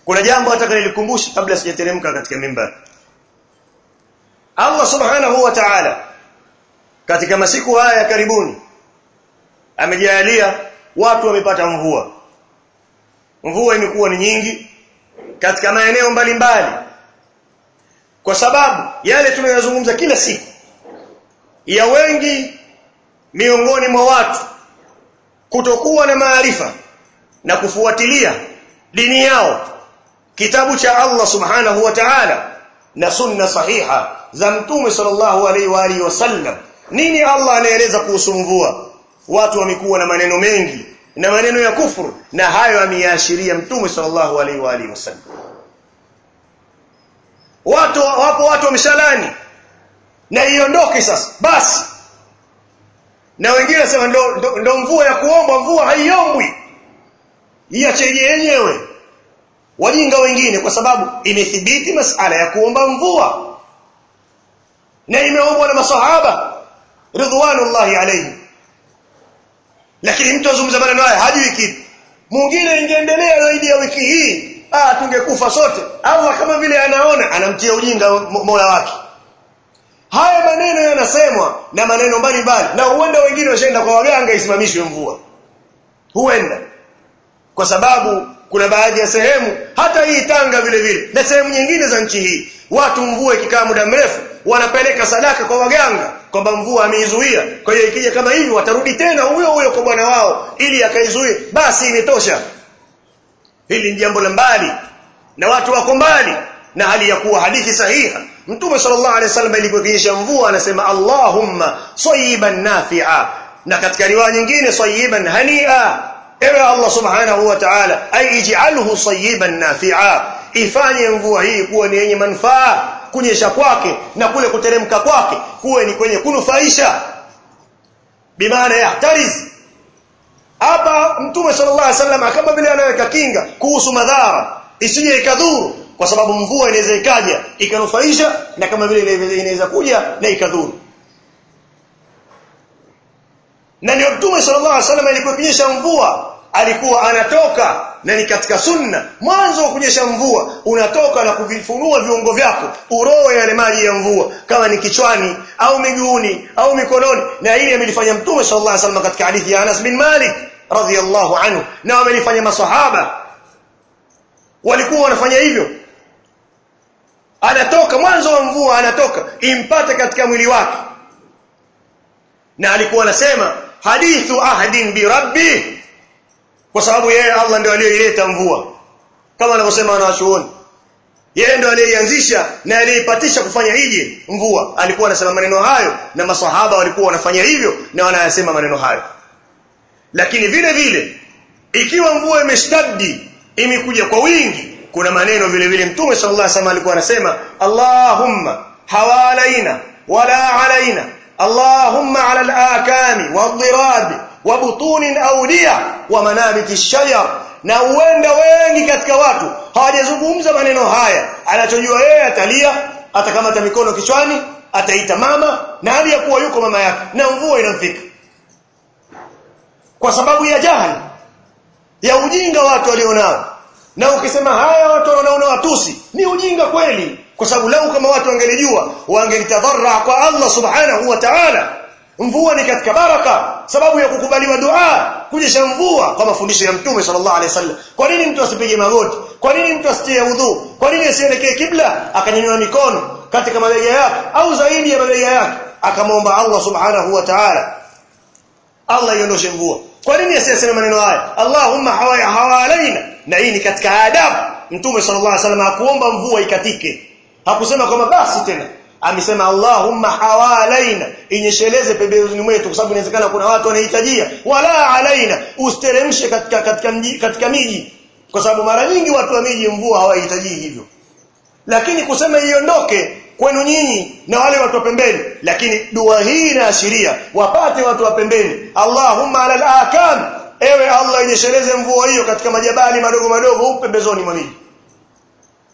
kuna jambo nataka nilikumbushe kabla sijateremka katika mimbar Allah subhanahu wa ta'ala katika masiku haya ya karibuni amejalia watu wamepata mvua mvua imekuwa ni nyingi katika maeneo mbalimbali kwa sababu yale tunayozungumza kila siku ya wengi miongoni mwa watu kutokuwa na maarifa na kufuatilia dini yao kitabu cha Allah subhanahu wa ta'ala na sunna sahiha za mtume sallallahu alaihi wa alihi wasallam nini Allah anaeleza kuhusu mvua watu wamekuwa na maneno mengi na maneno ya kufuru na hayo ameyaashiria mtume sallallahu alaihi wa alihi wasallam watu wapo watu wameshalani na iondoke sasa basi na wengine sema ndo, ndo, ndo mvua ya kuomba mvua haiombwi iache yenyewe wajinga wengine kwa sababu imethibiti masala ya kuomba mvua na imeombwa na masahaba ridwanullahi alayhi lakini mtu azungumza maneno haya hajui kitu mwingine ingeendelea zaidi ya wiki hii ah tungekufa sote Allah kama vile anaona anamtia ujinga Mola wake haya maneno yanasemwa na maneno mbalimbali na huenda wengine washaenda kwa waganga isimamishwe mvua huenda kwa sababu kuna baadhi ya sehemu hata hii Tanga vile vile na sehemu nyingine za nchi hii watu mvua ikikaa muda mrefu wanapeleka sadaka kwa waganga kwamba mvua ameizuia kwa hiyo ikija kama hivi watarudi tena huyo huyo kwa bwana wao ili akaizuie basi imetosha hili ni jambo la mbali na watu wako mbali na hali ya kuwa hadithi sahiha mtume sallallahu alaihi wasallam ilipokiisha mvua anasema Allahumma sayiban nafi'a na katika riwaya nyingine sayiban hani'a ewe Allah subhanahu wa ta'ala ay ij'alhu sayiban nafi'a ifanye mvua hii kuwa ni yenye manufaa kunyesha kwake na kule kuteremka kwake kuwe ni kwenye kunufaisha bimaana yahtariz hapa mtume sallallahu alaihi wasallam kama vile anaweka kinga kuhusu madhara isije ikadhuru kwa sababu mvua inaweza ikaja ikanufaisha na kama vile inaweza kuja na ikadhuru na ndio mtume sallallahu alaihi wasallam alipokunyesha mvua alikuwa anatoka na ni katika sunna mwanzo wa kunyesha mvua unatoka na kuvifunua viungo vyako uroe yale maji ya mvua kama ni kichwani au miguuni au mikononi na hili amelifanya mtume sallallahu alaihi wasallam katika hadithi ya Anas bin Malik radhiyallahu anhu na wamelifanya masahaba walikuwa wanafanya hivyo anatoka mwanzo wa mvua anatoka impate katika mwili wake na alikuwa anasema hadithu ahdin bi rabbi kwa sababu yeye Allah ndio aliyeileta mvua kama anavyosema wanawachuoni yeye ndio aliyeianzisha na aliyeipatisha kufanya hije mvua alikuwa anasema maneno hayo na masahaba walikuwa wanafanya hivyo na wanayasema maneno hayo lakini vile vile ikiwa mvua imeshtaddi imekuja kwa wingi kuna maneno vile vile mtume sallallahu alaihi wasallam alikuwa anasema Allahumma hawalaina wala alaina Allahumma ala al-akami wadh-dhirabi wa butunin awliya wa manabiti shajar na huenda wengi katika watu hawajazungumza maneno haya anachojua yeye atalia atakamata mikono kichwani ataita mama na hali ya kuwa yuko mama yake na mvua inamfika kwa sababu ya jahili ya ujinga watu walionao na ukisema haya watu wanaona watusi ni ujinga kweli kwa sababu lau kama watu wangelijua wangelitadarra kwa Allah subhanahu wa ta'ala mvua ni katika baraka sababu ya kukubaliwa dua kunyesha mvua kwa mafundisho ya mtume sallallahu alaihi wasallam kwa nini mtu asipige magoti kwa nini mtu asitie udhu kwa nini asielekee kibla akanyanyua mikono katika mabega yake au zaidi ya mabega yake akamwomba Allah subhanahu wa ta'ala Allah iondoshe mvua kwa nini asiyesema maneno haya Allahumma hawalaina na hii ni katika adabu mtume sallallahu alaihi wasallam hakuomba mvua ikatike hakusema kwamba basi tena amesema Allahumma hawalaina inyesheleze pembezoni mwetu kwa sababu inawezekana kuna watu wanahitajia wala alaina usteremshe katika katika mji, katika miji kwa sababu mara nyingi watu wa miji mvua hawahitaji hivyo lakini kusema iondoke kwenu nyinyi na wale watu wa pembeni lakini dua hii inaashiria wapate watu wa pembeni Allahumma ala al-akam ewe Allah inyesheleze mvua hiyo katika majabali madogo madogo huko pembezoni mwa miji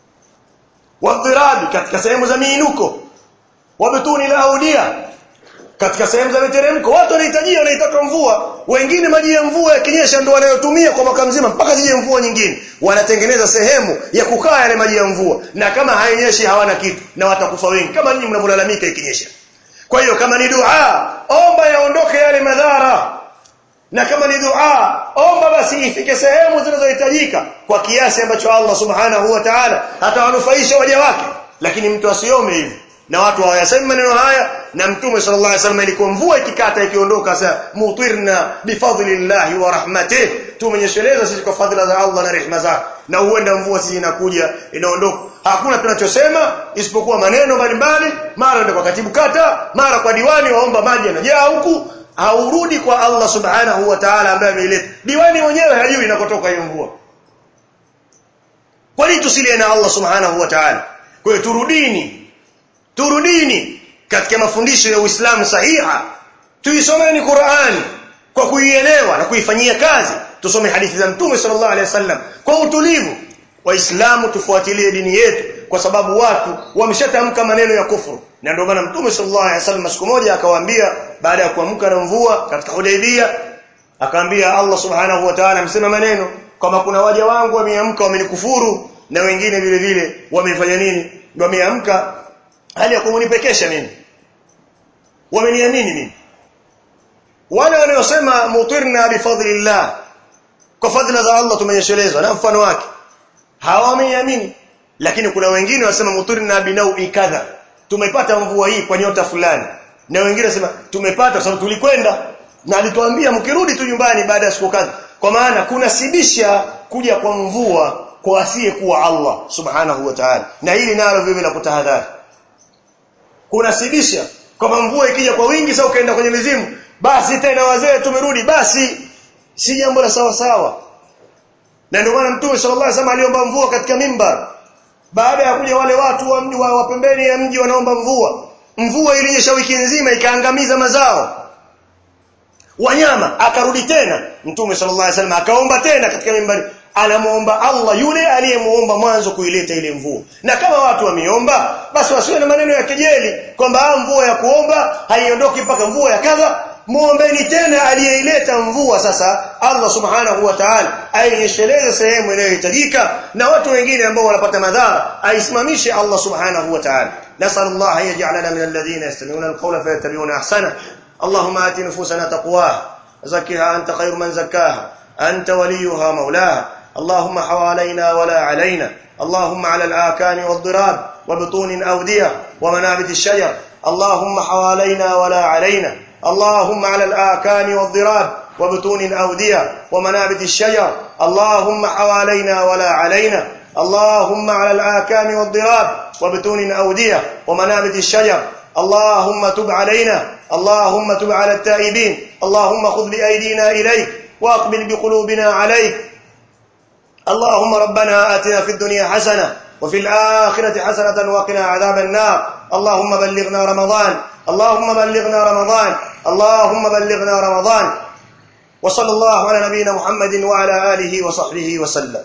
wadhirabi katika sehemu za miinuko wabtuni la audia katika sehemu za miteremko watu wanahitajia wanaitaka mvua wengine maji ya mvua yakinyesha ndio wanayotumia kwa mwaka mzima mpaka zije mvua nyingine wanatengeneza sehemu ya kukaa yale maji ya mvua na kama hainyeshi hawana kitu na watakufa wengi kama ninyi mnavyolalamika ikinyesha kwa hiyo kama ni dua omba yaondoke yale madhara na kama ni dua omba basi ifike sehemu zinazohitajika kwa kiasi ambacho Allah subhanahu wa ta'ala atawanufaisha waja wake lakini mtu asiome hivi na watu hawayasemi maneno haya na mtume sallallahu alaihi wasallam ilikuwa mvua ikikata ikiondoka sasa mutirna bifadlillahi wa rahmatih tumenyesheleza sisi kwa fadhila za Allah na rehema zake na huenda mvua sisi inakuja inaondoka hakuna tunachosema isipokuwa maneno mbalimbali mara ndio kwa katibu kata mara kwa diwani waomba maji yanajaa huku haurudi kwa Allah subhanahu wa ta'ala ambaye ameileta diwani mwenyewe hajui inakotoka hiyo mvua kwa nini tusilie na Allah subhanahu wa ta'ala kwa hiyo turudini turudini katika mafundisho ya Uislamu sahiha tuisomeni Qur'ani kwa kuielewa na kuifanyia kazi tusome hadithi za Mtume sallallahu alaihi wasallam kwa utulivu waislamu tufuatilie dini yetu kwa sababu watu wameshatamka maneno ya kufuru na ndio maana Mtume sallallahu alaihi wasallam siku moja akawaambia baada ya kuamka na mvua katika Hudaybiyah akaambia Allah subhanahu wa ta'ala amsema maneno kama kuna waja wangu wameamka wamenikufuru na wengine vile vile wamefanya nini wameamka hali ya kumunipekesha mimi wameniamini mimi wale wanaosema mutirna bifadlillah kwa fadhila za Allah tumenyeshelezwa na mfano wake hawameniamini lakini kuna wengine wanasema mutirna binaui kadha tumepata mvua hii kwa nyota fulani na wengine wanasema tumepata sababu tulikwenda na alituambia mkirudi tu nyumbani baada ya siku kadha kwa maana kuna sibisha kuja kwa mvua kwa asiye kuwa Allah subhanahu wa ta'ala na hili nalo vile la kutahadhari kuna sibisha kama mvua ikija kwa wingi sasa ukaenda kwenye mizimu basi tena wazee tumerudi basi si jambo la sawa sawa na ndio maana mtume sallallahu alaihi wasallam aliomba mvua katika mimbar baada ya kuja wale watu wa mji wa pembeni ya mji wanaomba mvua mvua ilinyesha wiki nzima ikaangamiza mazao wanyama akarudi tena mtume sallallahu alaihi wasallam akaomba tena katika mimbari anamuomba Allah yule aliyemuomba mwanzo kuileta ile mvua na kama watu wameomba basi wasiwe na maneno ya kejeli kwamba mvua ya kuomba haiondoki mpaka mvua ya kadha muombeni tena aliyeileta mvua sasa Allah subhanahu wa ta'ala ainyesheleze sehemu inayohitajika na watu wengine ambao wanapata madhara aisimamishe Allah subhanahu wa ta'ala nasallallahu yaj'alana min alladhina yastami'una alqawla fayattabi'una ahsana اللهم آت نفوسنا تقواها زكها أنت خير من زكاها أنت وليها مولاها اللهم حوالينا ولا علينا اللهم على الآكان والضراب وبطون أودية ومنابت الشجر اللهم حوالينا ولا علينا اللهم على الآكان والضراب وبطون أودية ومنابت الشجر اللهم حوالينا ولا علينا اللهم على الآكان والضراب وبطون أودية ومنابت الشجر اللهم تب علينا اللهم تب على التائبين اللهم خذ بأيدينا إليك وأقبل بقلوبنا عليك اللهم ربنا آتنا في الدنيا حسنة وفي الآخرة حسنة وقنا عذاب النار اللهم بلغنا رمضان اللهم بلغنا رمضان اللهم بلغنا رمضان وصلى الله على نبينا محمد وعلى آله وصحبه وسلم